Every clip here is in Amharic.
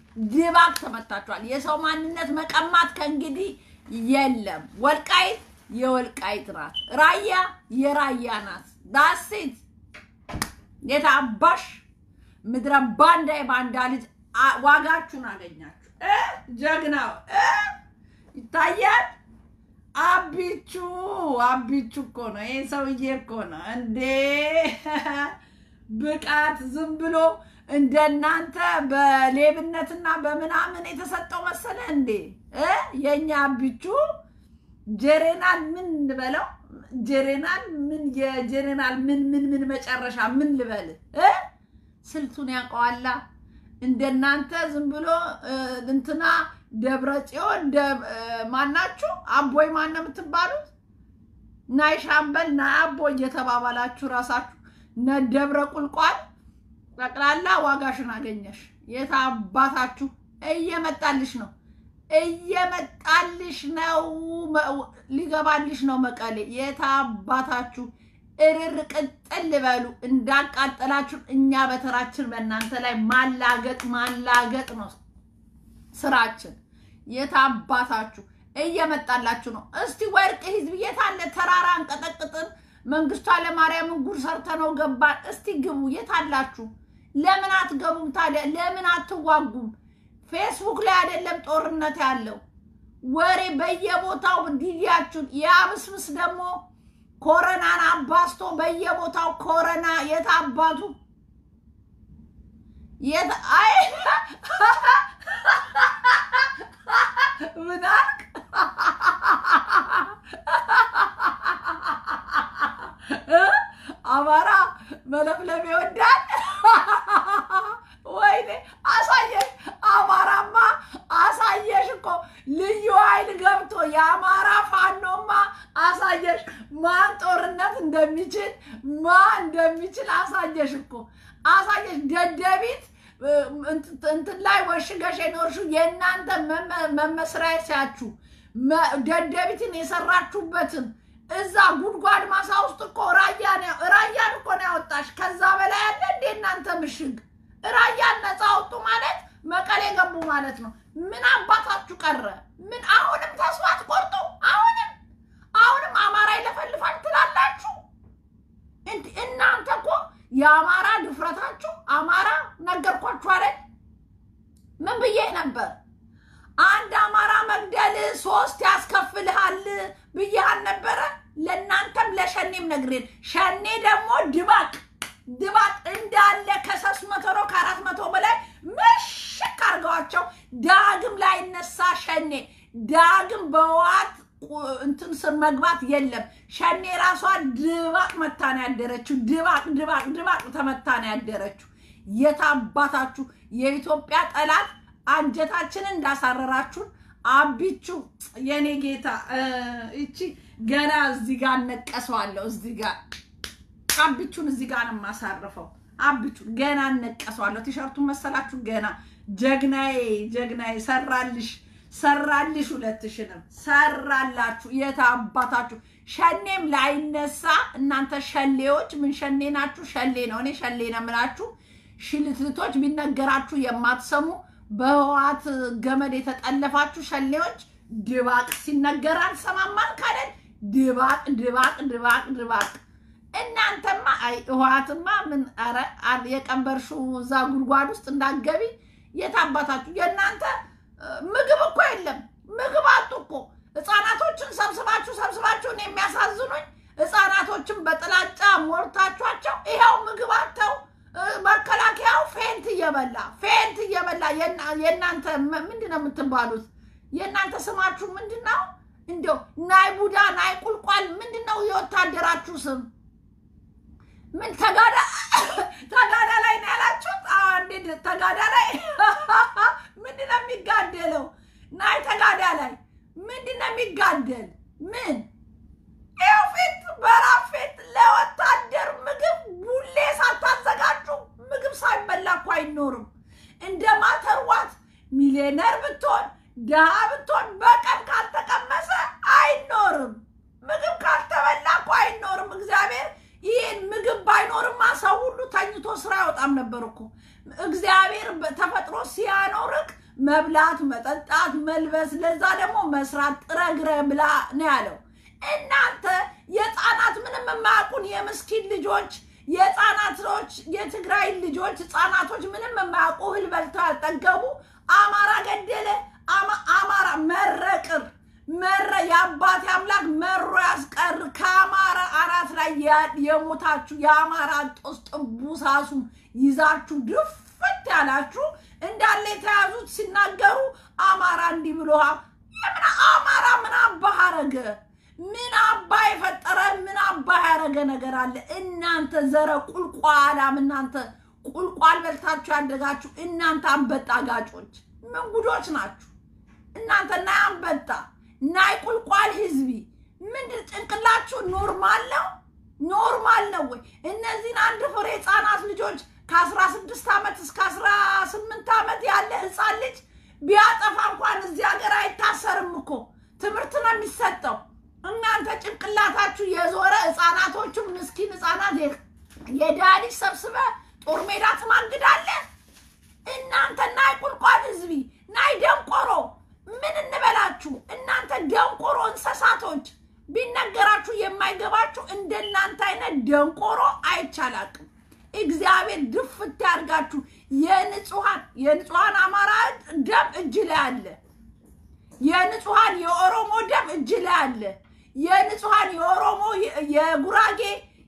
ድባቅ ተመታችኋል። የሰው ማንነት መቀማት ከእንግዲህ የለም። ወልቃይት የወልቃይት ናት፣ ራያ የራያ ናት። ዳሴት የታባሽ ምድረ ባንዳ የባንዳ ልጅ አ- ዋጋችሁን አገኛችሁ። እ? ጀግናው እ? ይታያል። አቢቹ አቢቹ እኮ ነው ይህ ሰውዬ እኮ ነው እንዴ! ብቃት ዝም ብሎ እንደናንተ በሌብነትና በምናምን የተሰጠው መሰለ እንዴ? እ? የእኛ አቢቹ ጀሬናል ምን ልበለው? ጀሬናል ምን የጀሬናል ምን ምን ምን መጨረሻ ምን ልበል እ? ስልቱን ያውቀዋላ። እንደናንተ ዝም ብሎ እ፣ እንትና ደብረ ጽዮን ደ- እ፣ ማናችሁ አቦይ ማን ነው የምትባሉት? ናይ ሻምበል ናይ አቦይ እየተባባላችሁ ራሳችሁ ነ ደብረ ቁልቋል ጠቅላላ ዋጋሽን አገኘሽ። የት አባታችሁ እየመጣልሽ ነው እየመጣልሽ ነው። መ- ሊገባልሽ ነው መቀሌ። የት አባታችሁ እርር ቅጥል በሉ። እንዳቃጠላችሁ እኛ በተራችን በእናንተ ላይ ማላገጥ ማላገጥ ነው ስራችን። የት አባታችሁ እየመጣላችሁ ነው። እስቲ ወርቅ ህዝብ የት አለ? ተራራ አንቀጠቅጥን መንግስቱ ኃይለማርያምን ጉድ ሰርተነው ገባን። እስቲ ግቡ። የት አላችሁ? ለምን አትገቡም ታዲያ? ለምን አትዋጉም? ፌስቡክ ላይ አይደለም ጦርነት ያለው ወሬ በየቦታው ዲዲያችሁን የአብስምስ ደግሞ ኮረናን አባስቶ በየቦታው ኮረና የት አባቱ የት አይ ምን አልክ? አማራ መለፍለፍ ይወዳል። ወይኔ አሳየሽ! አማራማ አሳየሽ እኮ ልዩ ኃይል ገብቶ የአማራ ፋኖማ አሳየሽ፣ ማን ጦርነት እንደሚችል ማን እንደሚችል አሳየሽ እኮ አሳየሽ። ደደቢት እ፣ እንት- እንትን ላይ ወሽገሽ የኖርሽው የእናንተ መመ- መመስሪያችሁ መ- ደደቢትን የሰራችሁበትን እዛ ጉድጓድ ማሳ ውስጥ እኮ ራያ ነው ራያን እኮ ነው ያወጣሽ። ከዛ በላይ ያለ እንዴ እናንተ ምሽግ ራያን ነፃ አወጡ ማለት መቀሌ ገቡ ማለት ነው። ምን አባታችሁ ቀረ? ምን አሁንም ተስፋ አትቆርጡ? አሁንም አሁንም አማራ ይለፈልፋል ትላላችሁ። እንድ- እናንተ እኮ የአማራ ድፍረታችሁ አማራ ነገርኳችሁ አይደል? ምን ብዬ ነበር? አንድ አማራ መግደል ሶስት ያስከፍልሃል ብያህል ነበረ። ለእናንተም ለሸኔም ነግሬን፣ ሸኔ ደግሞ ድባቅ ድባቅ እንዳለ ከሶስት መቶ ነው ከአራት መቶ በላይ ምሽክ አድርገዋቸው ዳግም ላይ ነሳ ሸኔ ዳግም በዋት እንትን ስር መግባት የለም። ሸኔ ራሷ ድባቅ መታ ነው ያደረችው። ድባቅ ድባቅ ድባቅ ተመታ ነው ያደረችው። የታባታችሁ የኢትዮጵያ ጠላት አንጀታችንን እንዳሳረራችሁን አቢቹ የኔ ጌታ እ፣ ይቺ ገና እዚህ ጋር እነቀሰዋለሁ። እዚህ ጋር አቢቹን እዚህ ጋር ነው የማሳርፈው። አቢቹን ገና እነቀሰዋለሁ። ቲሸርቱን መሰላችሁ? ገና ጀግናዬ ጀግናዬ ሰራልሽ ሰራልሽ ሁለትሽንም ሰራላችሁ። የት አባታችሁ ሸኔም ላይነሳ እናንተ ሸሌዎች ምን ሸኔ ናችሁ? ሸሌ ነው። እኔ ሸሌ ነው የምላችሁ። ሽልትልቶች ቢነገራችሁ የማትሰሙ በህዋት ገመድ የተጠለፋችሁ ሸሌዎች ድባቅ ሲነገር አልሰማማል ካለን ድባቅ ድባቅ ድባቅ ድባቅ። እናንተማ አይ ህዋትማ ምን ኧረ አ- የቀንበርሽው እዛ ጉድጓድ ውስጥ እንዳትገቢ የት አባታችሁ የእናንተ እ፣ ምግብ እኮ የለም። ምግብ አጡ እኮ ህፃናቶችን ሰብስባችሁ ሰብስባችሁን የሚያሳዝኑኝ ህፃናቶችን በጥላጫ ሞርታችኋቸው ይኸው ምግብ አጥተው እ፣ መከላከያው ፌንት እየበላ ፌንት እየበላ የና- የእናንተ ም- ምንድን ነው የምትባሉት? የእናንተ ስማችሁ ምንድን ነው? እንዲያው ናይ ቡዳ ናይ ቁልቋል ምንድን ነው የወታደራችሁ ስም? ምን ተጋዳ ተጋዳ ላይ ነው ያላችሁት? አዎ፣ እንዴት ተጋዳ ላይ ምንድን ነው የሚጋደለው? ናይ ተጋዳ ላይ ምንድን ነው የሚጋደል? ምን ይኸው ፊት በራፍ ፊት ለወታደር ምግብ ቡሌ ሳታዘጋጁ ምግብ ሳይበላ እኮ አይኖርም። እንደ ማተርዋት ሚሊዮነር ብትሆን ድሃ ብትሆን በቀን ካልተቀመሰ አይኖርም። ምግብ ካልተበላ እኮ አይኖርም። እግዚአብሔር ይህን ምግብ ባይኖርማ ሰው ሁሉ ተኝቶ ስራ አይወጣም ነበር እኮ። እግዚአብሔር ተፈጥሮ ሲያኖርክ መብላት፣ መጠጣት፣ መልበስ፣ ለዛ ደግሞ መስራት ጥረግረ ብላ ነው ያለው። እናንተ የህፃናት ምንም የማያውቁን የምስኪን ልጆች የህፃናቶች የትግራይ ልጆች ህፃናቶች ምንም የማያውቁ እህል በልተው ያልጠገቡ አማራ ገደለ፣ አማራ መረቅር መረ የአባቴ አምላክ መሮ ያስቀር። ከአማራ አራት ላይ የሞታችሁ የአማራ ጦስ ጥቡሳሱ ይዛችሁ ድፍት ያላችሁ እንዳለ የተያዙት ሲናገሩ አማራ እንዲህ ብሎ የምን አማራ ምን አባህ አረገ? ምን አባ የፈጠረ ምን አባ ያረገ ነገር አለ? እናንተ ዘረ ቁልቋላም እናንተ ቁልቋል በልታችሁ ያደጋችሁ እናንተ አንበጣ ጋጮች ምን ጉዶች ናችሁ እናንተ ናይ አንበጣ ናይ ቁልቋል ህዝቢ ምንድን ጭንቅላችሁ ኖርማል ነው? ኖርማል ነው ወይ? እነዚህን አንድ ፍሬ ህፃናት ልጆች ከአስራ ስድስት ዓመት እስከ አስራ ስምንት ዓመት ያለ ህፃን ልጅ ቢያጠፋ እንኳን እዚህ ሀገር አይታሰርም እኮ ትምህርት ነው የሚሰጠው። እናንተ ጭንቅላታችሁ የዞረ ህፃናቶቹን ምስኪን ህፃናት የድሃ ልጅ ሰብስበ ጦር ሜዳ ትማግዳለ። እናንተ ናይ ቁልቋል ህዝቢ ናይ ደንቆሮ ምን እንበላችሁ እናንተ ደንቆሮ እንስሳቶች፣ ቢነገራችሁ የማይገባችሁ እንደናንተ አይነት ደንቆሮ አይቻላቅም። እግዚአብሔር ድፍት ያድርጋችሁ። የንጹሐን የንጹሐን አማራ ደም እጅ ላይ አለ። የንጹሐን የኦሮሞ ደም እጅ ላይ አለ። የንጹሐን የኦሮሞ የጉራጌ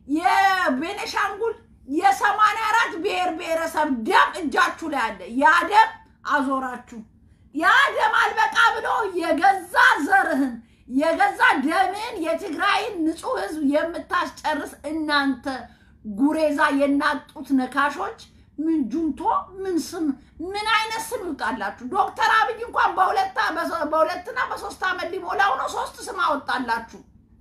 የቤነሻንጉል የሰማንያ አራት ብሔር ብሔረሰብ ደም እጃችሁ ላይ አለ። ያ ደም አዞራችሁ። ያ ደም አልበቃ ብሎ የገዛ ዘርህን የገዛ ደምን የትግራይን ንጹህ ህዝብ የምታስጨርስ እናንተ ጉሬዛ የናጡት ነካሾች ምን ጁንቶ ምን ስም ምን አይነት ስም ይውጣላችሁ? ዶክተር አብይ እንኳን በሁለትና በሶስት ዓመት ሊሞላው ነው ሶስት ስም አወጣላችሁ።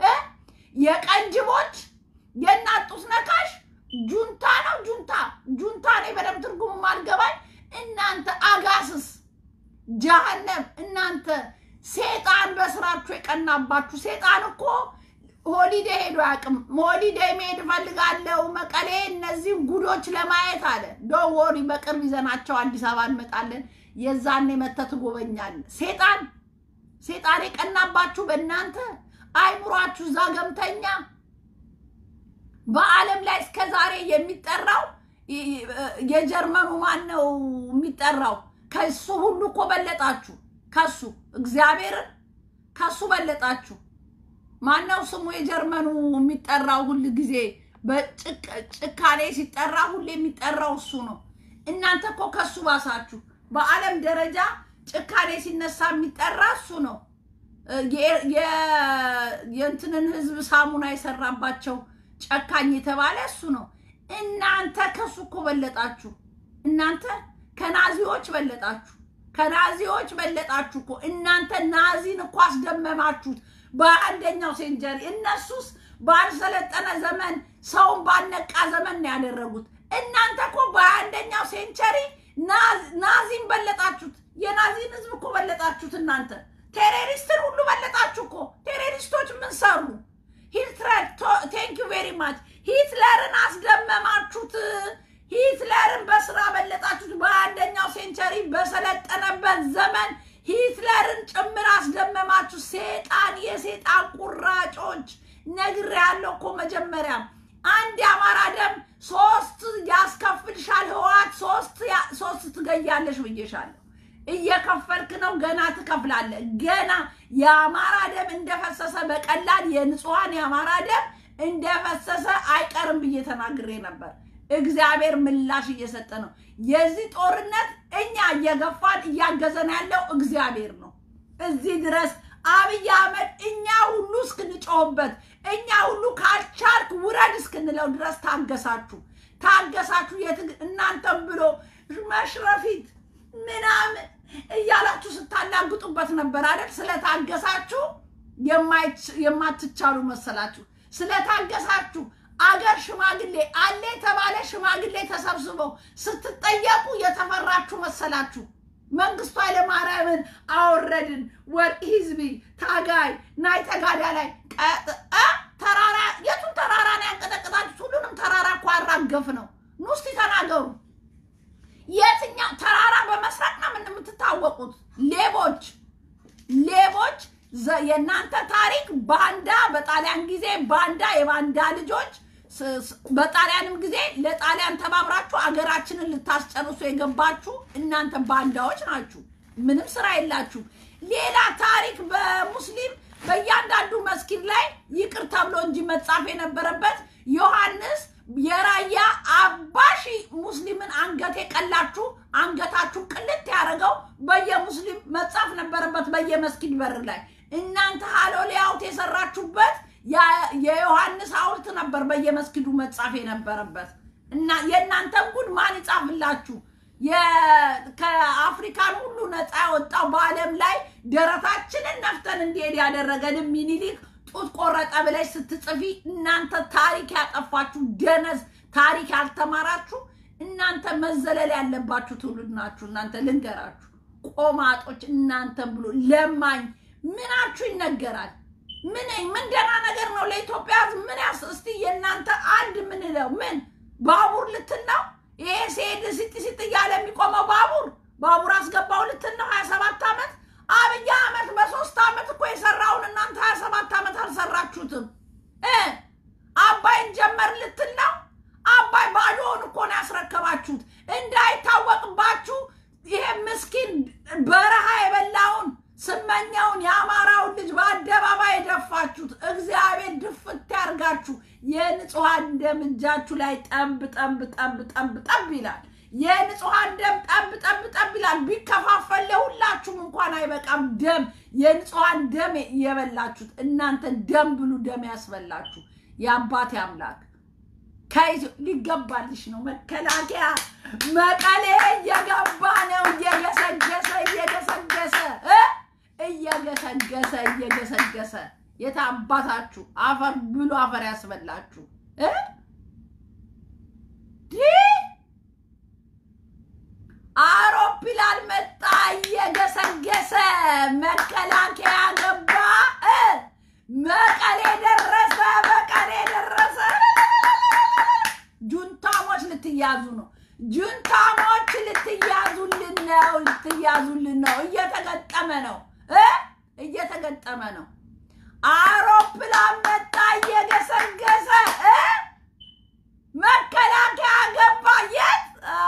የቀንጅቦች የናጡት ነካሽ ጁንታ ነው። ጁንታ ጁንታ ነው። በደምብ ትርጉሙ ማልገባኝ እናንተ አጋስስ ጀሀነም እናንተ ሴጣን በስራችሁ የቀናባችሁ ሴጣን እኮ ሆሊዴ ሄዶ አያውቅም። ሆሊዴ መሄድ እፈልጋለሁ መቀሌ እነዚህም ጉዶች ለማየት አለ። ዶንት ወሪ በቅርብ ይዘናቸው አዲስ አበባ እንመጣለን። የዛኔ መተህ ትጎበኛለህ። ሴጣን ሴጣን የቀናባችሁ በእናንተ አይምሯችሁ እዛ ገምተኛ በዓለም ላይ እስከ ዛሬ የሚጠራው የጀርመኑ ማን ነው የሚጠራው? ከሱ ሁሉ እኮ በለጣችሁ። ከሱ እግዚአብሔርን ከሱ በለጣችሁ። ማነው ስሙ የጀርመኑ የሚጠራው? ሁል ጊዜ በጭካኔ ሲጠራ ሁሌ የሚጠራው እሱ ነው። እናንተ እኮ ከሱ ባሳችሁ። በዓለም ደረጃ ጭካኔ ሲነሳ የሚጠራ እሱ ነው። የእንትንን ህዝብ ሳሙና የሰራባቸው ጨካኝ የተባለ እሱ ነው። እናንተ ከሱ እኮ በለጣችሁ። እናንተ ከናዚዎች በለጣችሁ። ከናዚዎች በለጣችሁ እኮ እናንተ ናዚን እኮ አስደመማችሁት በአንደኛው ሴንቸሪ። እነሱስ ባልሰለጠነ ዘመን ሰውን ባነቃ ዘመን ነው ያደረጉት። እናንተ እኮ በአንደኛው ሴንቸሪ ናዚን በለጣችሁት። የናዚን ህዝብ እኮ በለጣችሁት። እናንተ ቴሮሪስትን ሁሉ በለጣችሁ እኮ። ቴሮሪስቶች ምን ሰሩ? ሂትለር ቴንክ ዩ ቬሪ ማች ሂትለርን አስደመማችሁት። ሂትለርን በስራ በለጣችሁት። በአንደኛው ሴንቸሪ በሰለጠነበት ዘመን ሂትለርን ጭምር አስደመማችሁ። ሴጣን የሴጣን ቁራጮች ነግሬያለሁ እኮ መጀመሪያም አንድ የአማራ ደም ሶስት ያስከፍልሻል። ህወሓት ሶስት ሶስት ትገያለሽ ብዬሻለሁ። እየከፈልክ ነው፣ ገና ትከፍላለህ። ገና የአማራ ደም እንደፈሰሰ በቀላል የንጹሐን የአማራ ደም እንደፈሰሰ አይቀርም ብዬ ተናግሬ ነበር። እግዚአብሔር ምላሽ እየሰጠ ነው። የዚህ ጦርነት እኛ እየገፋን እያገዘን ያለው እግዚአብሔር ነው። እዚህ ድረስ አብይ አህመድ እኛ ሁሉ እስክንጮህበት እኛ ሁሉ ካልቻልክ ውረድ እስክንለው ድረስ ታገሳችሁ ታገሳችሁ። እናንተም ብሎ መሽረፊት ምናምን እያላችሁ ስታላግጡበት ነበር አይደል? ስለታገሳችሁ የማትቻሉ መሰላችሁ። ስለታገሳችሁ አገር ሽማግሌ አለ የተባለ ሽማግሌ ተሰብስበው ስትጠየቁ የተፈራችሁ መሰላችሁ። መንግስቱ ኃይለማርያምን አወረድን፣ ወርቅ ህዝቢ ታጋይ ናይ ተጋዳ ላይ ተራራ የቱን ተራራ ነው ያንቀጠቀጣችሁት? ሁሉንም ተራራ እኮ አራገፍ ነው። ኑ እስቲ ተናገሩ። የትኛው ተራራ በመስረቅ ነው ምን የምትታወቁት? ሌቦች ሌቦች። ዘ- የእናንተ ታሪክ ባንዳ፣ በጣሊያን ጊዜ ባንዳ፣ የባንዳ ልጆች ስ- ስ- በጣሊያንም ጊዜ ለጣሊያን ተባብራችሁ አገራችንን ልታስጨርሱ የገባችሁ እናንተ ባንዳዎች ናችሁ። ምንም ስራ የላችሁ። ሌላ ታሪክ በሙስሊም በእያንዳንዱ መስጊድ ላይ ይቅር ተብሎ እንጂ መጻፍ የነበረበት ዮሐንስ የራያ አባሺ ሙስሊምን አንገት የቀላችሁ አንገታችሁ ቅልት ያደረገው በየሙስሊም መጻፍ ነበረበት በየመስጊድ በር ላይ። እናንተ ሀሎሌ ሐውልት የሰራችሁበት ያ- የዮሐንስ ሐውልት ነበር በየመስጊዱ መጻፍ የነበረበት። እና የእናንተን ጉድ ማን ይጻፍላችሁ? የ- ከአፍሪካን ሁሉ ነፃ ያወጣው በዓለም ላይ ደረታችንን ነፍተን እንዲሄድ ያደረገንም ሚኒሊክ ጡት ቆረጠ ብለሽ ስትጽፊ እናንተ ታሪክ ያጠፋችሁ ደነዝ፣ ታሪክ ያልተማራችሁ እናንተ መዘለል ያለባችሁ ትውልድ ናችሁ። እናንተ ልንገራችሁ፣ ቆማጦች እናንተን ብሎ ለማኝ ምናችሁ ይነገራል? ምን ምን ደህና ነገር ነው ለኢትዮጵያ ሕዝብ ምን ያስ እስቲ የእናንተ አንድ ምን ነው ምን ባቡር ልትል ነው? ይሄ ሲሄድ ሲጥ ሲጥ እያለ የሚቆመው ባቡር ባቡር አስገባው ልትል ነው? ሀያ ሰባት ዓመት አብይ አህመድ በሶስት ዓመት እኮ የሰራውን እናንተ ሀያ ሰባት ዓመት አልሰራችሁትም እ አባይን ጀመር ልትል ነው? አባይ ባዶውን እኮ ነው ያስረከባችሁት። እንዳይታወቅባችሁ ይሄ ምስኪን በረሃ የበላውን ስመኛውን የአማራውን ልጅ በአደባባይ የደፋችሁት እግዚአብሔር ድፍት ያርጋችሁ። የንጹሐን ደም እጃችሁ ላይ ጠብ ጠብ ጠብ ጠብ ጠብ ይላል። የንጹሐን ደም ጠብ ጠብ ጠብ ይላል። ቢከፋፈል ለሁላችሁም እንኳን አይበቃም። ደም የንጹሐን ደም የበላችሁት እናንተ ደም ብሉ፣ ደም ያስበላችሁ የአባቴ አምላክ ከይዞ- ሊገባልሽ ነው። መከላከያ መቀሌ እየገባ ነው። እየገሰገሰ እየገሰገሰ እ እየገሰገሰ እየገሰገሰ የት አባታችሁ አፈር ብሎ አፈር ያስበላችሁ እ ዲህ አውሮፕላን መጣ እየገሰገሰ መከላከያ ገባ እ መቀሌ ደረሰ መቀሌ ደረሰ ጁንታሞች ልትያዙ ነው ጁንታሞች ልትያዙልን ነው ልትያዙልን ነው እየተገጠመ ነው እ እየተገጠመ ነው አውሮፕላን መጣ እየገሰገሰ እ መከላከያ ገባ የት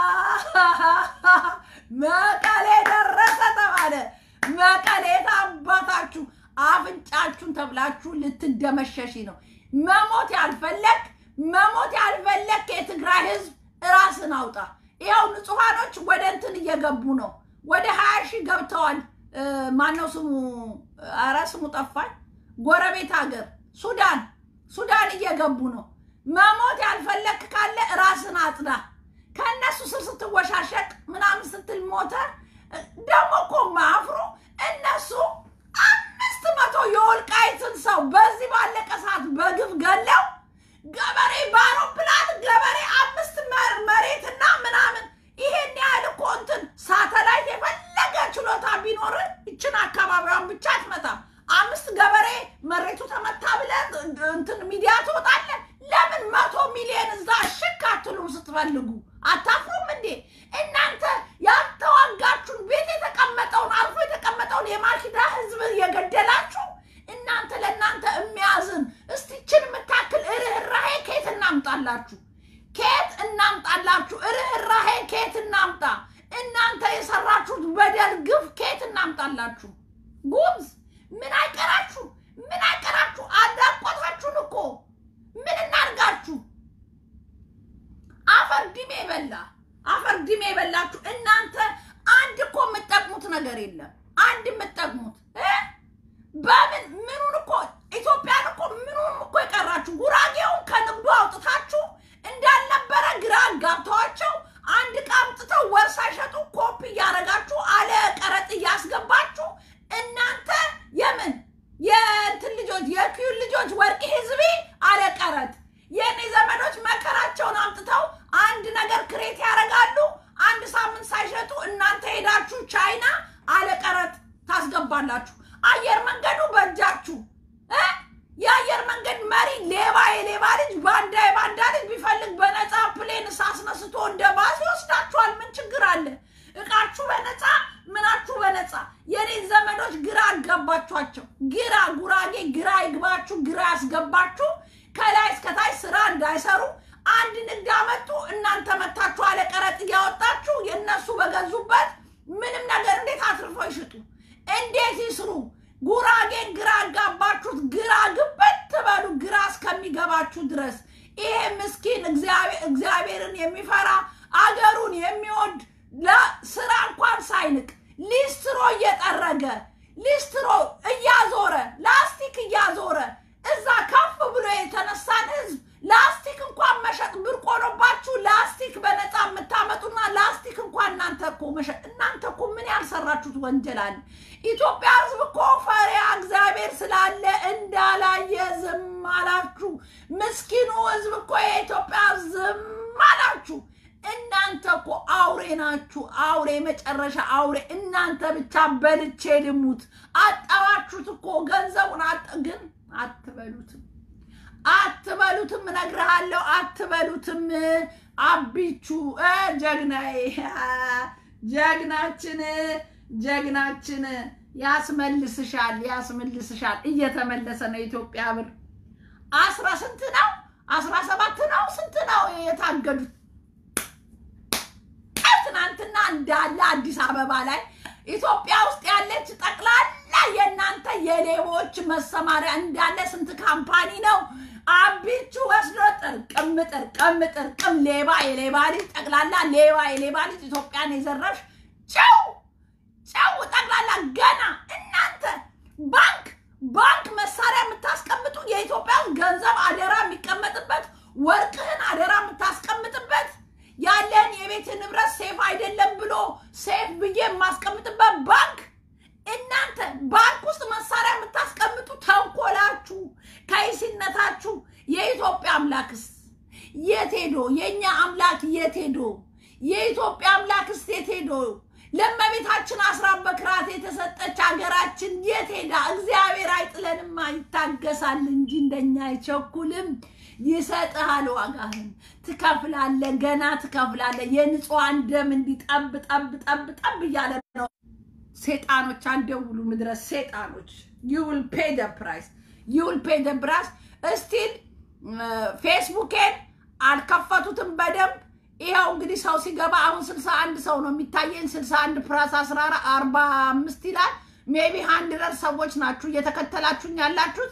መቀሌ ደረሰ ተባለ መቀሌ ታባታችሁ አፍንጫችሁን ተብላችሁ ልትደመሸሺ ነው መሞት ያልፈለግ መሞት ያልፈለግ የትግራይ ህዝብ ራስን አውጣ ይኸው ንጹሐኖች ወደ እንትን እየገቡ ነው ወደ ሀያ ሺህ ገብተዋል እ፣ ማነው ስሙ ኧረ ስሙ ጠፋኝ ጎረቤት ሀገር ሱዳን ሱዳን እየገቡ ነው መሞት ያልፈለግ ካለ ራስን አጽዳ ከእነሱ ስር ስትወሻሸቅ ምናምን ስትል ሞተ ደግሞ እኮ ማፍሩ እነሱ አምስት መቶ የወልቃይትን ሰው በዚህ ባለቀ ሰዓት በግፍ ገለው ገበሬ በአውሮፕላን ገበሬ አምስት መር- መሬትና ምናምን ይሄን ያህል እኮ እንትን ሳተላይት የፈለገ ችሎታ ቢኖር ይችን አካባቢዋን ብቻ አትመታም። አምስት ገበሬ መሬቱ ተመታ ብለህ እንትን ሚዲያ ትወጣለህ። ለምን መቶ ሚሊዮን እዛ ሽክ አትሉም? ስትፈልጉ አታፍሩም እንዴ እናንተ? ያልተዋጋችሁን ቤት የተቀመጠውን አርፎ የተቀመጠውን የማልኪዳ ህዝብ የገደላችሁ እናንተ ለእናንተ የሚያዝን እስቲችን የምታክል ርኅራሄ ከየት እናምጣላችሁ? ከየት እናምጣላችሁ? ርኅራሄ ከየት እናምጣ? እናንተ የሰራችሁት በደል ግፍ ከየት እናምጣላችሁ? ጉምዝ ምን አይቀራችሁ? ምን አይቀራችሁ? አዳቆታችሁን እኮ ምን እናርጋችሁ? አፈር ድሜ በላ አፈር ድሜ የበላችሁ እናንተ አንድ እኮ የምጠቅሙት ነገር የለም። አንድ የምጠቅሙት እ? በምን ምኑን እኮ ኢትዮጵያን እኮ ምኑን እኮ የቀራችሁ ጉራጌውን ከንግዱ አውጥታችሁ እንዳልነበረ ግራ ጋብተዋቸው አንድ ዕቃ አምጥተው ወር ሳይሸጡ ኮፒ እያደረጋችሁ አለ ቀረጥ እያስገባችሁ እናንተ የምን የእንትን ልጆች የኪዩን ልጆች ወርቅ ህዝቤ አለ ቀረጥ የእኔ ዘመዶች መከራቸውን አምጥተው አንድ ነገር ክሬት ያደርጋሉ። አንድ ሳምንት ሳይሸጡ እናንተ ሄዳችሁ ቻይና አለ ቀረጥ ታስገባላችሁ። አየር መንገዱ በእጃችሁ እ? የአየር መንገድ መሪ ሌባ የሌባ ልጅ ባንዳ የባንዳ ልጅ ቢፈልግ በነፃ ፕሌን አስነስቶ እንደ ባስ ይወስዳችኋል። ምን ችግር ችግር አለ? እቃችሁ በነፃ ምናችሁ በነፃ። የኔን ዘመዶች ግራ አጋባችኋቸው። ግራ ጉራጌ ግራ ይግባችሁ፣ ግራ ያስገባችሁ። ከላይ እስከታች ስራ እንዳይሰሩ አንድ ንግድ አመጡ። እናንተ መታችሁ አለ ቀረጥ እያወጣችሁ የእነሱ በገዙበት ምንም ነገር እንዴት አትርፈው ይሽጡ? እንዴት ይስሩ? ጉራጌን ግራ አጋባችሁት። ግራ ግበት ትበሉ ግራ እስከሚገባችሁ ድረስ ይሄ ምስኪን እግዚአብሔርን የሚፈራ አገሩን የሚወድ ለስራ እንኳን ሳይንቅ ሊስትሮ እየጠረገ ሊስትሮ እያዞረ ላስቲክ እያዞረ እዛ ከፍ ብሎ የተነሳን ህዝብ ላስቲክ እንኳን መሸጥ ብርቅ ሆኖባችሁ ላስቲክ በነፃ የምታመጡና ላስቲክ እንኳን እናንተ እኮ መሸጥ እናንተ እኮ ምን ያልሰራችሁት ወንጀል አለ? ኢትዮጵያ ህዝብ እኮ ፈሪያ እግዚአብሔር ስላለ እንዳላየ ዝም አላችሁ። ምስኪኑ ህዝብ እኮ የኢትዮጵያ ዝም አላችሁ። እናንተ እኮ አውሬ ናችሁ። አውሬ መጨረሻ አውሬ። እናንተ ብቻ በልቼ ልሙት አጠባችሁት እኮ ገንዘቡን አጠ ግን አትበሉትም አትበሉትም፣ እነግርሃለሁ፣ አትበሉትም። አቢቹ ጀግናዬ፣ ጀግናችን፣ ጀግናችን ያስመልስሻል፣ ያስመልስሻል። እየተመለሰ ነው የኢትዮጵያ ብር። አስራ ስንት ነው? አስራ ሰባት ነው? ስንት ነው የታገዱት? ትናንትና እንዳለ አዲስ አበባ ላይ ኢትዮጵያ ውስጥ ያለች ጠቅላላ የእናንተ የሌቦች መሰማሪያ እንዳለ ስንት ካምፓኒ ነው አቢቹ ወስዶ ጥርቅም ጥርቅም ጥርቅም ሌባ የሌባ ልጅ ጠቅላላ ሌባ የሌባ ልጅ ኢትዮጵያን የዘረፍሽ ጨው ጨው ጠቅላላ ገና እናንተ ባንክ ባንክ መሳሪያ የምታስቀምጡ የኢትዮጵያ ገንዘብ አደራ የሚቀመጥበት ወርቅህን አደራ የምታስቀምጥበት ያለን የቤት ንብረት ሴፍ አይደለም ብሎ ሴፍ ብዬ የማስቀምጥበት ባንክ እናንተ ባንክ ውስጥ መሳሪያ የምታስቀምጡ ተንኮላችሁ፣ ከይሲነታችሁ የኢትዮጵያ አምላክስ የት ሄዶ? የእኛ አምላክ የት ሄዶ? የኢትዮጵያ አምላክስ የት ሄዶ? ለእመቤታችን አስራት በክራት የተሰጠች ሀገራችን የት ሄዳ? እግዚአብሔር አይጥለንማ፣ ይታገሳል እንጂ እንደኛ አይቸኩልም። ይሰጥሃል፣ ዋጋህን ትከፍላለህ፣ ገና ትከፍላለህ። የንጹሐን ደም እንዲህ ጠብ ጠብ ጠብ ጠብ እያለ ነው። ሴጣኖች አንደውሉ፣ ምድረ ሴጣኖች ዩል ፔ ደ ፕራይስ ዩል ፔ ደ ፕራይስ። እስቲል ፌስቡኬን አልከፈቱትም በደንብ ይኸው እንግዲህ ሰው ሲገባ አሁን ስልሳ አንድ ሰው ነው የሚታየኝ። ስልሳ አንድ ፕራስ አስራ አርባ አምስት ይላል። ሜቢ ሀንድረድ ሰዎች ናችሁ እየተከተላችሁኝ ያላችሁት።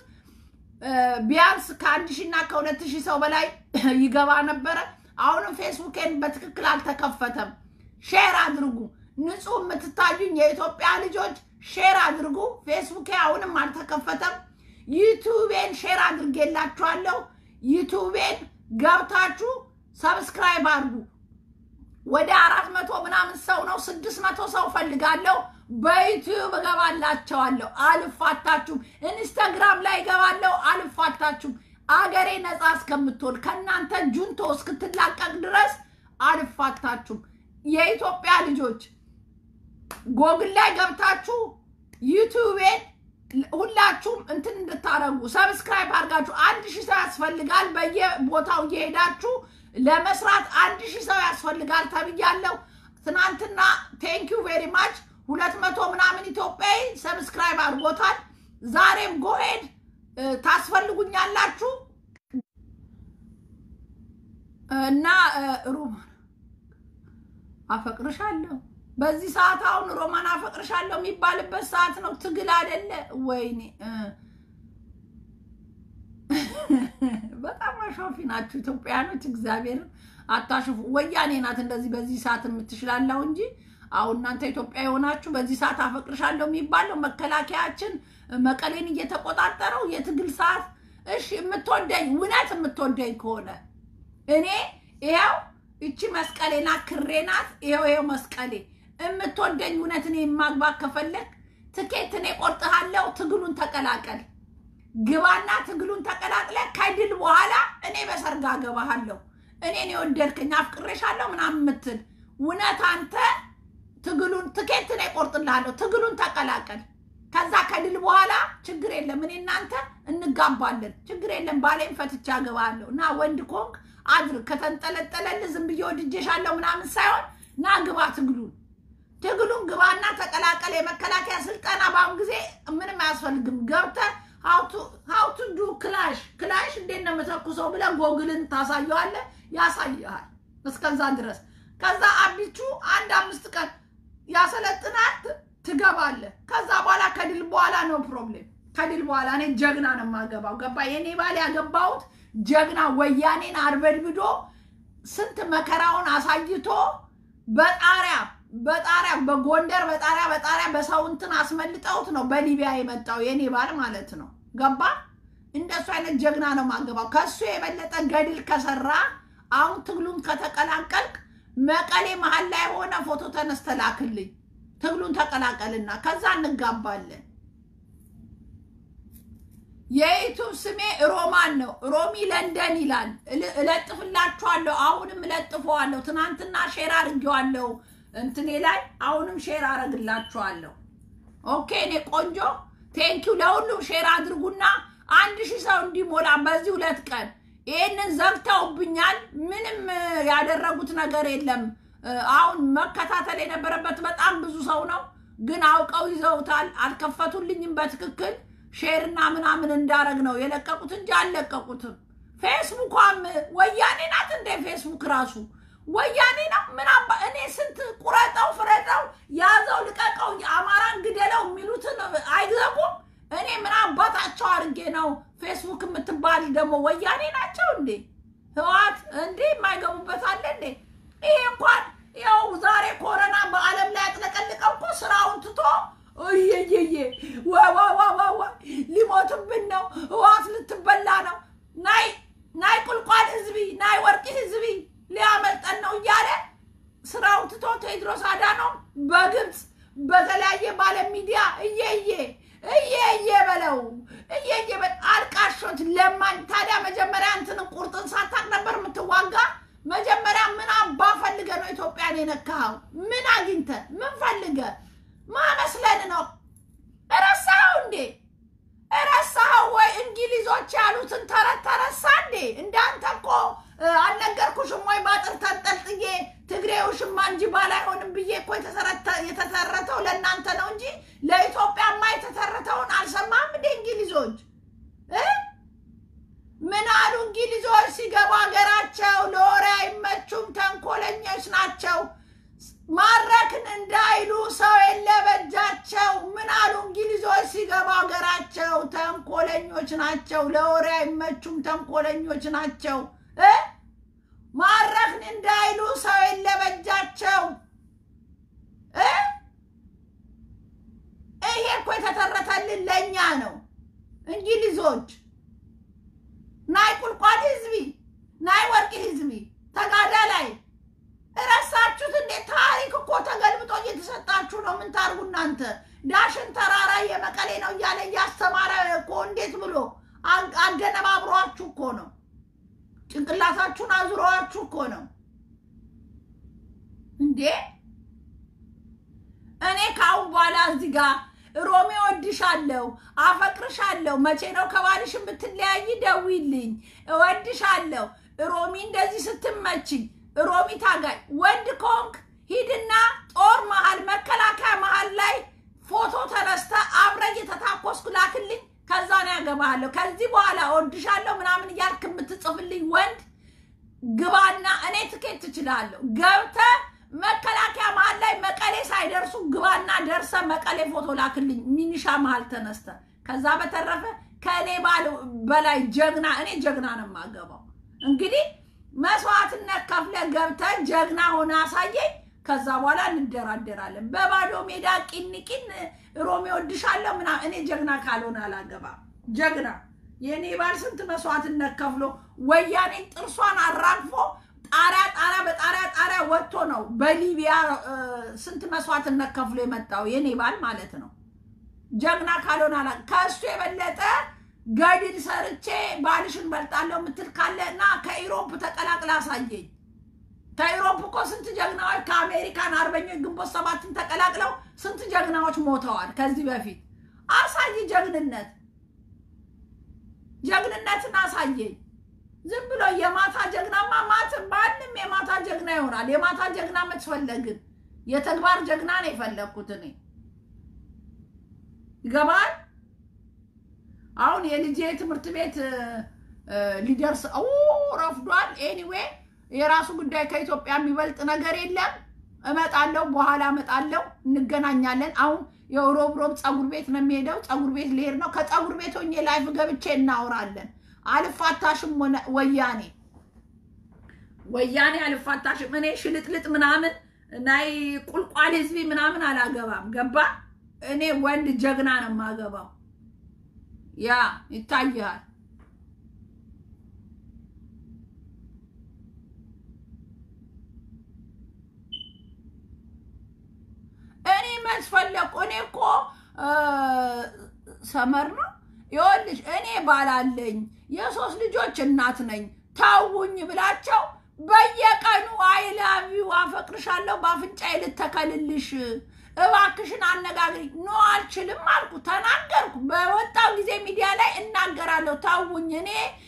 ቢያንስ ከአንድ ሺህ እና ከሁለት ሺህ ሰው በላይ ይገባ ነበረ። አሁንም ፌስቡኬን በትክክል አልተከፈተም። ሼር አድርጉ። ንጹህ የምትታዩኝ የኢትዮጵያ ልጆች ሼር አድርጉ። ፌስቡኬ አሁንም አልተከፈተም። ዩቱቤን ሼር አድርጌላችኋለሁ። ዩቱቤን ገብታችሁ ሰብስክራይብ አድርጉ። ወደ አራት መቶ ምናምን ሰው ነው፣ ስድስት መቶ ሰው ፈልጋለሁ። በዩቲዩብ እገባላቸዋለሁ፣ አልፋታችሁም። ኢንስታግራም ላይ እገባለሁ፣ አልፋታችሁም። አገሬ ነፃ እስከምትሆን ከእናንተ ጁንቶ እስክትላቀቅ ድረስ አልፋታችሁም። የኢትዮጵያ ልጆች ጎግል ላይ ገብታችሁ ዩቲዩቤን ሁላችሁም እንትን እንድታረጉ ሰብስክራይብ አድርጋችሁ አንድ ሺህ ሰው ያስፈልጋል። በየቦታው እየሄዳችሁ ለመስራት አንድ ሺህ ሰው ያስፈልጋል ተብያለሁ። ትናንትና ቴንኪዩ ቬሪ ማች ሁለት መቶ ምናምን ኢትዮጵያዊ ሰብስክራይብ አድርጎታል። ዛሬም ጎሄድ ታስፈልጉኛላችሁ እና ሮማን አፈቅርሻለሁ። በዚህ ሰዓት አሁን ሮማን አፈቅርሻለሁ የሚባልበት ሰዓት ነው። ትግል አይደለ? ወይኔ በጣም አሻፊ ናችሁ ኢትዮጵያኖች። እግዚአብሔርን አታሽፉ። ወያኔ ናት እንደዚህ በዚህ ሰዓት የምትችላለው እንጂ አሁን እናንተ ኢትዮጵያ የሆናችሁ በዚህ ሰዓት አፈቅርሻለሁ የሚባለው መከላከያችን መቀሌን እየተቆጣጠረው የትግል ሰዓት። እሺ የምትወደኝ እውነት የምትወደኝ ከሆነ እኔ ይኸው እቺ መስቀሌ ናት፣ ክሬ ናት። ይኸው ይኸው መስቀሌ የምትወደኝ እውነት እኔ የማግባት ከፈለግ ትኬት እኔ ቆርጥሃለሁ። ትግሉን ተቀላቀል፣ ግባና ትግሉን ተቀላቅለ ከድል በኋላ እኔ በሰርግ አገባሃለሁ። እኔን የወደድከኝ አፍቅሬሻለሁ ምናምን የምትል እውነት አንተ ትግሉን ትኬት እኔ ቆርጥልሃለሁ። ትግሉን ተቀላቀል። ከዛ ከድል በኋላ ችግር የለም እኔ እናንተ እንጋባለን። ችግር የለም ባሌን ፈትቼ አገባሃለሁ እና ወንድ ኮንክ አድርግ። ከተንጠለጠለልህ ዝም ብዬ ወድጄሻለሁ ምናምን ሳይሆን ና ግባ ትግሉን ትግሉን ግባና ተቀላቀል። የመከላከያ ስልጠና በአሁን ጊዜ ምንም አያስፈልግም። ገብተህ ሀውቱ ዱ ክላሽ ክላሽ እንዴት ነው የምተኩሰው ብለህ ጎግልን ታሳየዋለህ፣ ያሳይሃል። እስከዛ ድረስ ከዛ አቢቹ አንድ አምስት ቀን ያሰለጥናል፣ ትገባለህ። ከዛ በኋላ ከድል በኋላ ነው ፕሮብሌም። ከድል በኋላ እኔ ጀግና ነው የማገባው። ገባ የኔ ባል ያገባሁት ጀግና ወያኔን አርበድብዶ ስንት መከራውን አሳይቶ በጣሪያ በጣሪያ በጎንደር በጣሪያ በጣሪያ በሰው እንትን አስመልጠውት ነው በሊቢያ የመጣው የኔ ባል ማለት ነው። ገባ እንደሱ አይነት ጀግና ነው ማገባው። ከሱ የበለጠ ገድል ከሰራ አሁን ትግሉን ከተቀላቀልክ መቀሌ መሀል ላይ ሆነ ፎቶ ተነስተህ ላክልኝ። ትግሉን ተቀላቀልና ከዛ እንጋባለን። የዩቱብ ስሜ ሮማን ነው። ሮሚ ለንደን ይላል። እለጥፍላችኋለሁ። አሁንም እለጥፈዋለሁ። ትናንትና ሼር አድርጌዋለሁ እንትኔ ላይ አሁንም ሼር አረግላችኋለሁ። ኦኬ እኔ ቆንጆ ቴንኪው። ለሁሉም ሼር አድርጉና አንድ ሺህ ሰው እንዲሞላ በዚህ ሁለት ቀን ይህንን ዘግተውብኛል። ምንም ያደረጉት ነገር የለም። አሁን መከታተል የነበረበት በጣም ብዙ ሰው ነው፣ ግን አውቀው ይዘውታል። አልከፈቱልኝም በትክክል ሼርና ምናምን እንዳረግ ነው የለቀቁት እንጂ አልለቀቁትም። ፌስቡኳም ወያኔ ናት እንደ ፌስቡክ ራሱ ወያኔ ነው። ምን አባ እኔ ስንት ቁረጠው፣ ፍረጠው፣ ያዘው፣ ልቀቀው፣ የአማራን ግደለው የሚሉትን አይዘጉም። እኔ ምን አባታቸው አድርጌ ነው? ፌስቡክ የምትባል ደግሞ ወያኔ ናቸው እንዴ? ህዋት እንዴ የማይገቡበት አለ እንዴ? ይሄ እንኳን ያው ዛሬ ኮረና በዓለም ላይ ያጥለቀልቀው እኮ ስራውን ትቶ እየየየ ዋዋዋዋዋ ሊሞትብን ነው፣ ህዋት ልትበላ ነው፣ ናይ ናይ ቁልቋል ህዝቢ ናይ ወርቂ ህዝቢ ሊያመልጠን ነው እያለ ስራውን ትቶ ቴድሮስ አዳኖም በግብፅ በተለያየ ባለም ሚዲያ እየየ እየየ በለው እየየ አልቃሾች ለማኝ። ታዲያ መጀመሪያ እንትንን ቁርጥን ሳታቅ ነበር የምትዋጋ? መጀመሪያ ምን አባ ፈልገ ነው ኢትዮጵያን የነካኸው? ምን አግኝተ ምን ፈልገ ማመስለን ነው? እረሳኸው እንዴ? እረሳኸው ወይ? እንግሊዞች ያሉትን ተረት ተረሳ እንዴ? እንዳንተ እኮ አልነገርኩሽም ወይ? ባጥር ተንጠልጥዬ ትግሬ ውሽማ እንጂ ባል አይሆንም ብዬ እኮ የተተረተው ለእናንተ ነው እንጂ ለኢትዮጵያማ የተተረተውን አልሰማም እንዴ? እንግሊዞች ምን አሉ? እንግሊዞች ሲገቡ ሀገራቸው ለወሬ አይመቹም፣ ተንኮለኞች ናቸው። ማረክን እንዳይሉ ሰው የለ በእጃቸው። ምን አሉ? እንግሊዞች ሲገቡ ሀገራቸው ተንኮለኞች ናቸው፣ ለወሬ አይመቹም፣ ተንኮለኞች ናቸው። ማረክን እንዳይሉ ሰው የለ በእጃቸው። ይሄ እኮ የተተረተልን ለእኛ ነው። እንግሊዞች ናይ ቁልቋል ህዝቢ ናይ ወርቂ ህዝቢ ተጋዳ ላይ እረሳችሁት እንዴ? ታሪክ እኮ ተገልብጦ እየተሰጣችሁ ነው። ምን ታርጉ እናንተ? ዳሽን ተራራ የመቀሌ ነው እያለ እያስተማረ እኮ እንዴት ብሎ አገነባብሯችሁ እኮ ነው። ጭንቅላታችሁን አዙረዋችሁ እኮ ነው እንዴ። እኔ ከአሁን በኋላ እዚህ ጋር ሮሚ እወድሻለሁ፣ አፈቅርሻለሁ፣ መቼ ነው ከባልሽ ብትለያይ ደውይልኝ፣ እወድሻለሁ፣ ሮሚ እንደዚህ ስትመችኝ፣ ሮሚ ታጋይ ወንድ ኮንክ ሂድና ጦር መሀል መከላከያ መሀል ላይ ፎቶ ተነስተ አብረ እየተታኮስኩ ላክልኝ። ከዛ ነው ያገባሃለሁ። ከዚህ በኋላ እወድሻለሁ ምናምን እያልክ የምትጽፍልኝ ወንድ ግባና እኔ ትኬት ትችላለሁ ገብተ መከላከያ መሀል ላይ መቀሌ ሳይደርሱ ግባና ደርሰ መቀሌ ፎቶ ላክልኝ፣ ሚኒሻ መሀል ተነስተ። ከዛ በተረፈ ከእኔ ባል በላይ ጀግና እኔ ጀግና ነው የማገባው። እንግዲህ መስዋዕትነት ከፍለ ገብተ ጀግና ሆነ አሳየኝ። ከዛ በኋላ እንደራደራለን። በባዶ ሜዳ ቂን ቂን ሮሜ ወድሻለሁ ምና እኔ ጀግና ካልሆነ አላገባም። ጀግና የእኔ ባል ስንት መስዋዕትነት ከፍሎ ወያኔን ጥርሷን አራግፎ ጣሪያ ጣሪያ በጣሪያ ጣሪያ ወጥቶ ነው በሊቢያ ስንት መስዋዕትነት ከፍሎ የመጣው የኔ ባል ማለት ነው። ጀግና ካልሆነ አላ ከእሱ የበለጠ ገድል ሰርቼ ባልሽን በልጣለሁ የምትል ካለ እና ከኢሮፕ ተቀላቅላ አሳየኝ። ከኢሮፕ እኮ ስንት ጀግናዎች ከአሜሪካን አርበኞች ግንቦት ሰባትን ተቀላቅለው ስንት ጀግናዎች ሞተዋል ከዚህ በፊት። አሳይ ጀግንነት ጀግንነትን አሳየኝ። ዝም ብሎ የማታ ጀግናማ ማት ማንም የማታ ጀግና ይሆናል። የማታ ጀግና መትፈለግን የተግባር ጀግና ነው የፈለግኩት እኔ ይገባል። አሁን የልጄ ትምህርት ቤት ሊደርስ ረፍዷል። ኤኒዌይ የራሱ ጉዳይ ከኢትዮጵያ የሚበልጥ ነገር የለም። እመጣለሁ፣ በኋላ እመጣለሁ፣ እንገናኛለን። አሁን የሮብ ሮብ ፀጉር ቤት ነው የሚሄደው። ፀጉር ቤት ልሄድ ነው። ከፀጉር ቤት ሆኜ ላይፍ ገብቼ እናወራለን። አልፋታሽም ወያኔ ወያኔ አልፋታሽም። እኔ ሽልጥልጥ ምናምን ናይ ቁልቋል ህዝቢ ምናምን አላገባም። ገባ? እኔ ወንድ ጀግና ነው የማገባው። ያ ይታይሃል። እኔ መስፈለቁ እኔ እኮ ሰመር ነው ይኸውልሽ፣ እኔ ባላለኝ የሶስት ልጆች እናት ነኝ። ታውኝ ብላቸው በየቀኑ አይላቪው አፈቅርሻለሁ በአፍንጫዬ ልተከልልሽ እባክሽን አነጋግሪ። ኖ አልችልም አልኩ፣ ተናገርኩ። በወጣው ጊዜ ሚዲያ ላይ እናገራለሁ። ታውኝ እኔ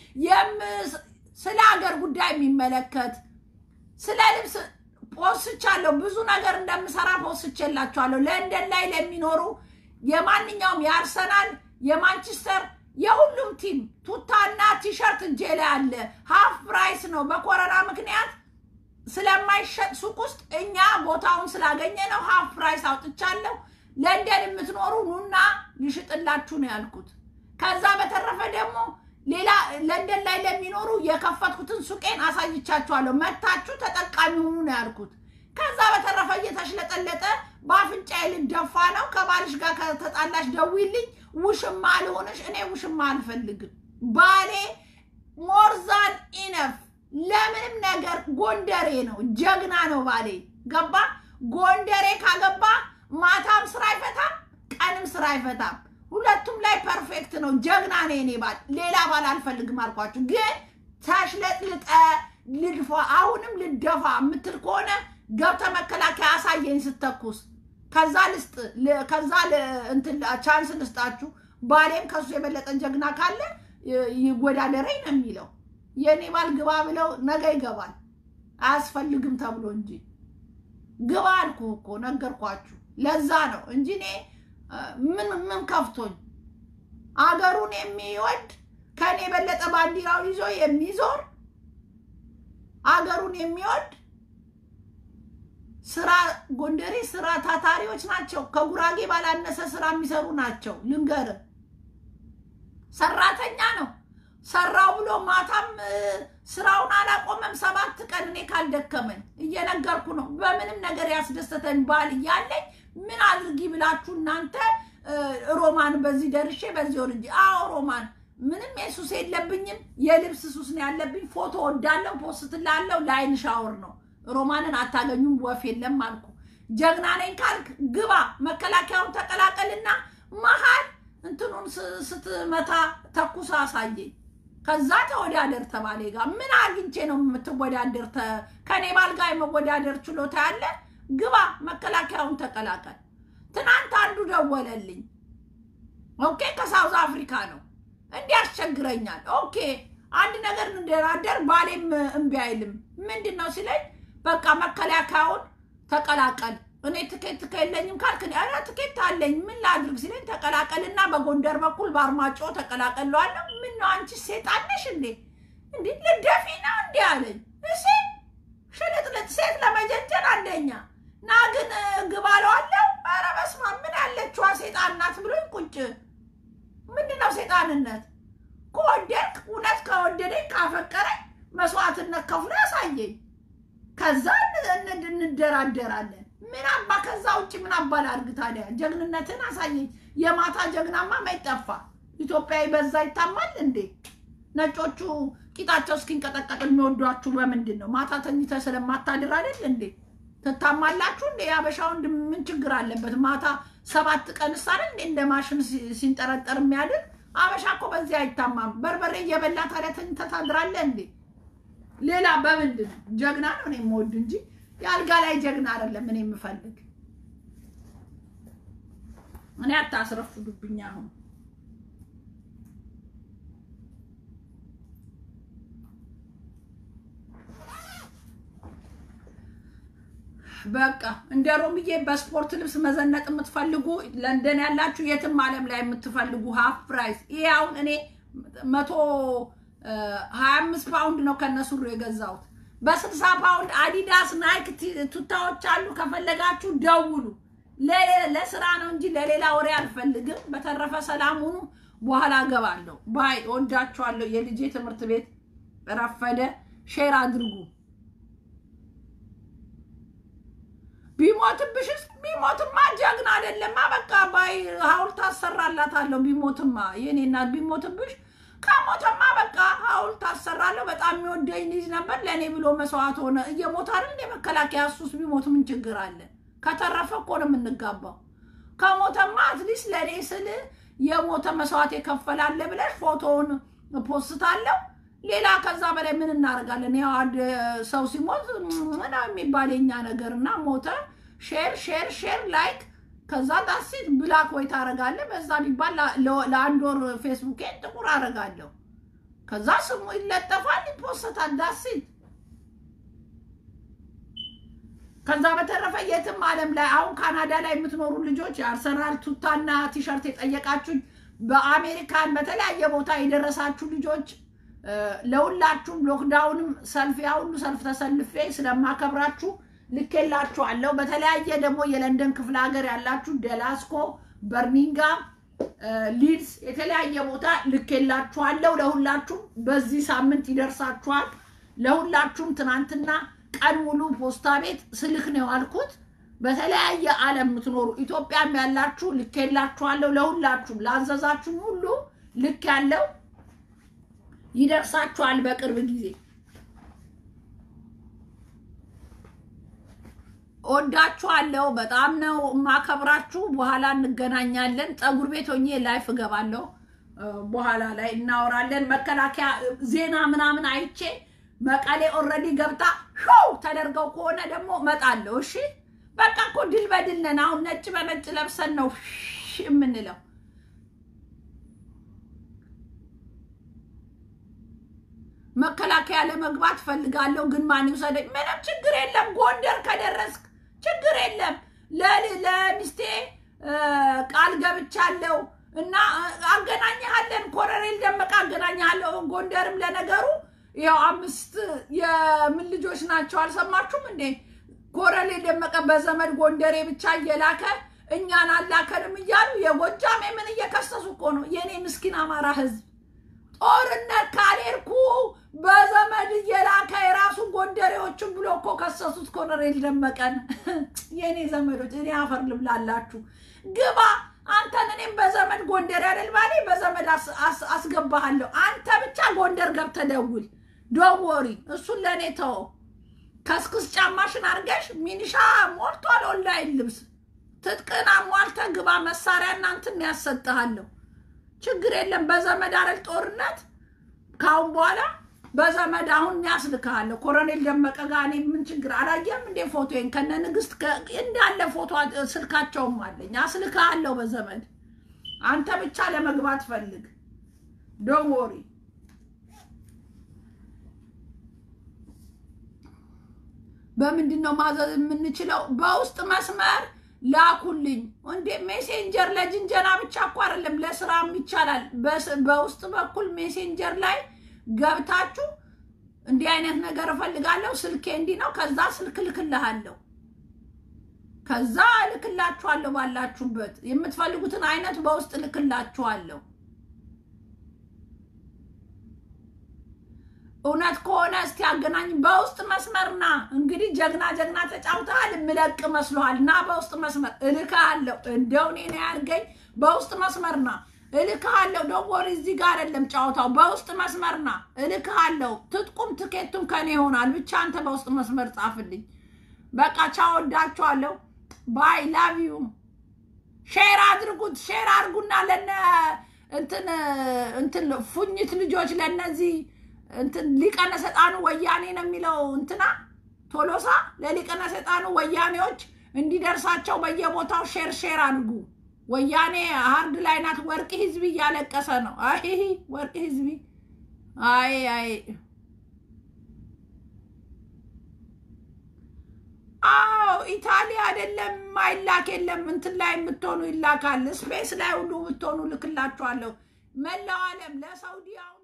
ስለ ሀገር ጉዳይ የሚመለከት ስለ ልብስ ፖስቻለሁ። ብዙ ነገር እንደምሰራ ፖስቼላችኋለሁ። ለንደን ላይ ለሚኖሩ የማንኛውም የአርሰናል የማንቸስተር የሁሉም ቲም ቱታና ቲሸርት እጄ ላይ አለ። ሀፍ ፕራይስ ነው። በኮረና ምክንያት ስለማይሸጥ ሱቅ ውስጥ እኛ ቦታውን ስላገኘ ነው ሀፍ ፕራይስ አውጥቻለሁ። ለንደን የምትኖሩ ኑና ልሽጥላችሁ ነው ያልኩት። ከዛ በተረፈ ደግሞ ሌላ ለንደን ላይ ለሚኖሩ የከፈትኩትን ሱቄን አሳይቻችኋለሁ። መታችሁ ተጠቃሚ ሁኑ ነው ያልኩት። ከዛ በተረፈ እየተሽለጠለጠ በአፍንጫዬ ልደፋ ነው። ከባልሽ ጋር ከተጣላሽ ደውይልኝ፣ ውሽማ ልሆንሽ። እኔ ውሽማ አልፈልግም። ባሌ ሞርዛን ኢነፍ ለምንም ነገር ጎንደሬ ነው፣ ጀግና ነው ባሌ። ገባ? ጎንደሬ ካገባ ማታም ስራ አይፈታም፣ ቀንም ስራ አይፈታም። ሁለቱም ላይ ፐርፌክት ነው። ጀግና ነው የኔ ባል። ሌላ ባል አልፈልግም አልኳችሁ። ግን ተሽለጥልጠ ልድፋ፣ አሁንም ልደፋ የምትል ከሆነ ገብተ መከላከያ አሳየኝ ስተኩስ። ከዛ ልስጥ ከዛ እንትን ቻንስ ልስጣችሁ። ባሌም ከሱ የበለጠ ጀግና ካለ ይወዳደረኝ ነው የሚለው። የእኔ ባል ግባ ብለው ነገ ይገባል። አያስፈልግም ተብሎ እንጂ ግባ አልኩ እኮ ነገርኳችሁ። ለዛ ነው እንጂ እኔ ምን ምን ከፍቶኝ አገሩን የሚወድ ከኔ የበለጠ ባንዲራውን ይዞ የሚዞር አገሩን የሚወድ ስራ ጎንደሬ ስራ ታታሪዎች ናቸው። ከጉራጌ ባላነሰ ስራ የሚሰሩ ናቸው። ልንገር ሰራተኛ ነው። ሰራው ብሎ ማታም ስራውን አላቆመም። ሰባት ቀን እኔ ካልደከመኝ እየነገርኩ ነው። በምንም ነገር ያስደሰተኝ ባል እያለኝ ምን አድርጊ ብላችሁ እናንተ ሮማን በዚህ ደርሼ በዚህ ወርጄ። አዎ ሮማን ምንም የሱስ የለብኝም። የልብስ ሱስ ነው ያለብኝ። ፎቶ ወዳለው ፖስትላለው። ላይን ሻወር ነው። ሮማንን አታገኙም። ወፍ የለም አልኩ። ጀግና ነኝ ካልክ ግባ፣ መከላከያውን ተቀላቀልና መሀል እንትኑን ስትመታ ተኩስ አሳየኝ። ከዛ ተወዳደር ተባሌ ጋር ምን አግኝቼ ነው የምትወዳደር? ከኔ ባል ጋር የመወዳደር ችሎታ ያለ ግባ፣ መከላከያውን ተቀላቀል። ትናንት አንዱ ደወለልኝ። ኦኬ፣ ከሳውዝ አፍሪካ ነው። እንዲህ ያስቸግረኛል። ኦኬ፣ አንድ ነገር እንደራደር፣ ባሌም እምቢ አይልም። ምንድን ነው ሲለኝ፣ በቃ መከላከያውን ተቀላቀል። እኔ ትኬት ከየለኝም ካልክ ኧረ ትኬት አለኝ ምን ላድርግ ሲለኝ፣ ተቀላቀልና በጎንደር በኩል በአርማጮ ተቀላቀለዋለሁ። ምን ነው አንቺ ሴጣን ነሽ እንዴ? እንዴ ልደፊ ነው እንዲ አለኝ። እሺ ሽልጥልጥ ሴት ለመጀንጀን አንደኛ ና ግን ግባ እለዋለሁ። ኧረ በስመ አብ ምን ያለችዋ ሴጣን ናት ብሎኝ ቁጭ። ምንድን ነው ሴጣንነት? ከወደድክ እውነት ከወደደኝ ካፈቀረኝ መስዋዕትነት ከፍሎ ያሳየኝ። ከዛ እንደራደራለን። ምን አባ ከዛ ውጭ ምን አባ ላድርግ ታዲያ? ጀግንነትን አሳየኝ። የማታ ጀግናማ ማይጠፋ ኢትዮጵያዊ በዛ ይታማል እንዴ? ነጮቹ ቂጣቸው እስኪንቀጠቀጥ የሚወዷችሁ በምንድን ነው? ማታ ተኝተ ስለማታድር አይደል እንዴ? ትታማላችሁ እንዴ? የአበሻ ወንድ ምን ችግር አለበት? ማታ ሰባት ቀን ሳለ እንዴ እንደ ማሽን ሲንጠረጠር የሚያድር አበሻ እኮ በዚህ አይታማም። በርበሬ እየበላ ታዲያ ተኝተህ ታድራለህ እንዴ? ሌላ በምንድን ነው? ጀግና ነው እኔ የምወድ እንጂ የአልጋ ላይ ጀግና አይደለም እኔ የምፈልግ። እኔ አታስረፍዱብኝ። አሁን በቃ እንደ ሮምዬ በስፖርት ልብስ መዘነጥ የምትፈልጉ ለንደን ያላችሁ የትም ዓለም ላይ የምትፈልጉ ሀፍ ፕራይስ። ይሄ አሁን እኔ መቶ ሀያ አምስት ፓውንድ ነው ከነሱ የገዛሁት። በስልሳ ፓውንድ አዲዳስ ናይክ ቱታዎች አሉ። ከፈለጋችሁ ደውሉ። ለስራ ነው እንጂ ለሌላ ወሬ አልፈልግም። በተረፈ ሰላም ሁኑ። በኋላ እገባለሁ። ባይ። ወዳችኋለሁ። የልጄ ትምህርት ቤት ረፈደ። ሼር አድርጉ። ቢሞትብሽስ? ቢሞትማ ጀግና አይደለማ። በቃ ባይ ሐውልት አሰራላታለሁ። ቢሞትማ የኔ እናት ቢሞትብሽ፣ ከሞተማ በቃ ሐውልት አሰራለሁ። በጣም የሚወደኝ ልጅ ነበር። ለእኔ ብሎ መስዋዕት ሆነ። እየሞተ አይደል እንደ መከላከያ። እሱስ ቢሞት ምን ችግር አለ? ከተረፈ እኮ ነው የምንጋባው። ከሞተማ አትሊስት ለእኔ ስል የሞተ መስዋዕት የከፈላለ ብለሽ ፎቶውን ፖስታለሁ። ሌላ ከዛ በላይ ምን እናደርጋለን? ያው አንድ ሰው ሲሞት ምና የሚባል የኛ ነገር እና ሞተ፣ ሼር ሼር ሼር ላይክ፣ ከዛ ዳሴት ብላክ ወይ ታደርጋለህ። በዛ ቢባል ለአንድ ወር ፌስቡኬን ጥቁር አደርጋለሁ። ከዛ ስሙ ይለጠፋል፣ ይፖሰታል። ዳሴት ከዛ በተረፈ የትም ዓለም ላይ አሁን ካናዳ ላይ የምትኖሩ ልጆች የአርሰናል ቱታና ቲሸርት የጠየቃችሁ በአሜሪካን በተለያየ ቦታ የደረሳችሁ ልጆች ለሁላችሁም ሎክዳውንም ሰልፍ ያ ሁሉ ሰልፍ ተሰልፌ ስለማከብራችሁ ልኬላችኋለሁ። በተለያየ ደግሞ የለንደን ክፍለ ሀገር ያላችሁ ደላስኮ፣ በርሚንጋም፣ ሊድስ የተለያየ ቦታ ልኬላችኋለሁ። ለሁላችሁም በዚህ ሳምንት ይደርሳችኋል። ለሁላችሁም ትናንትና ቀን ሙሉ ፖስታ ቤት ስልክ ነው ያልኩት። በተለያየ ዓለም የምትኖሩ ኢትዮጵያም ያላችሁ ልኬላችኋለሁ። ለሁላችሁም ላዘዛችሁም ሁሉ ልክ ያለው ይደርሳችኋል በቅርብ ጊዜ። ወዳችኋለሁ። በጣም ነው የማከብራችሁ። በኋላ እንገናኛለን። ፀጉር ቤት ሆኜ ላይፍ እገባለሁ። በኋላ ላይ እናወራለን። መከላከያ ዜና ምናምን አይቼ መቀሌ ኦልሬዲ ገብታ ሾው ተደርገው ከሆነ ደግሞ እመጣለሁ። እሺ በቃ እኮ ድል በድል ነን። አሁን ነጭ በነጭ ለብሰን ነው የምንለው። መከላከያ ለመግባት ፈልጋለሁ፣ ግን ማን ይውሰደኝ? ምንም ችግር የለም። ጎንደር ከደረስክ ችግር የለም። ለሚስቴ ቃል ገብቻለሁ እና አገናኝሃለን። ኮሎኔል ደመቀ አገናኝሃለሁ። ጎንደርም ለነገሩ ያው አምስት የምን ልጆች ናቸው አልሰማችሁም እንዴ? ኮሎኔል ደመቀ በዘመድ ጎንደሬ ብቻ እየላከ እኛን አላከንም እያሉ የጎጃም ምን እየከሰሱ እኮ ነው። የእኔ ምስኪን አማራ ህዝብ ጦርነት ካልሄድኩ በዘመድ እየላከ የራሱ ጎንደሬዎችን ብሎ እኮ ከሰሱት ኮሎኔል ደመቀን። የእኔ ዘመዶች እኔ አፈር ልብላላችሁ። ግባ አንተን እኔም በዘመድ ጎንደር ያደል ባሌ በዘመድ አስገባሃለሁ። አንተ ብቻ ጎንደር ገብተህ ደውል። ዶወሪ እሱን ለእኔ ተወው። ከስክስ ጫማሽን አድርገሽ ሚኒሻ ሞልቷል። ኦንላይን ልብስ ትጥቅን አሟልተህ ግባ። መሳሪያ እናንትን ያሰጥሃለሁ። ችግር የለም። በዘመድ አረል ጦርነት ካሁን በኋላ በዘመድ አሁን ያስልክሃለሁ። ኮሎኔል ደመቀ ጋር እኔ ምን ችግር አላየም እንዴ? ፎቶዬን ከነ ንግስት እንዳለ ፎቶ ስልካቸውም አለኝ። አስልክሃለሁ በዘመድ አንተ ብቻ ለመግባት ፈልግ። ዶን ወሪ በምንድን ነው ማዘዝ የምንችለው? በውስጥ መስመር ላኩልኝ። እንዴ ሜሴንጀር ለጅንጀና ብቻ እኮ አይደለም ለስራም ይቻላል። በውስጥ በኩል ሜሴንጀር ላይ ገብታችሁ እንዲህ አይነት ነገር እፈልጋለሁ፣ ስልኬ እንዲህ ነው፣ ከዛ ስልክ ልክልሃለሁ፣ ከዛ እልክላችኋለሁ። ባላችሁበት የምትፈልጉትን አይነት በውስጥ ልክላችኋለሁ። እውነት ከሆነ እስቲ አገናኝ። በውስጥ መስመርና እንግዲህ ጀግና ጀግና ተጫውተሃል። ምለቅ መስሎሃል? ና በውስጥ መስመር እልክሃለሁ። እንደው እኔ ነው ያድርገኝ። በውስጥ መስመርና እልክሃለሁ። ደወል እዚህ ጋር አይደለም ጫወታው። በውስጥ መስመርና እልክሃለሁ። ትጥቁም ትኬቱም ከኔ ይሆናል። ብቻ አንተ በውስጥ መስመር ጻፍልኝ። በቃ ቻው፣ ወዳችኋለሁ። ባይ ላቭ ዩ። ሼር አድርጉት። ሼር አድርጉና ለነ እንትን እንትን ፉኝት ልጆች ለነዚህ እንትን ሊቀነ ሰጣኑ ወያኔ ነው የሚለው እንትና ቶሎሳ ለሊቀነ ሰጣኑ ወያኔዎች እንዲደርሳቸው በየቦታው ሼር ሼር አድርጉ። ወያኔ ሀርድ ላይ ናት። ወርቅ ህዝቢ እያለቀሰ ነው። አይ ወርቅ ህዝቢ አይ አይ አዎ ኢታሊ አይደለም ማይላክ የለም። እንትን ላይ የምትሆኑ ይላካል። ስፔስ ላይ ሁሉ የምትሆኑ ልክላችኋለሁ። መላው ዓለም ለሳውዲ አሁን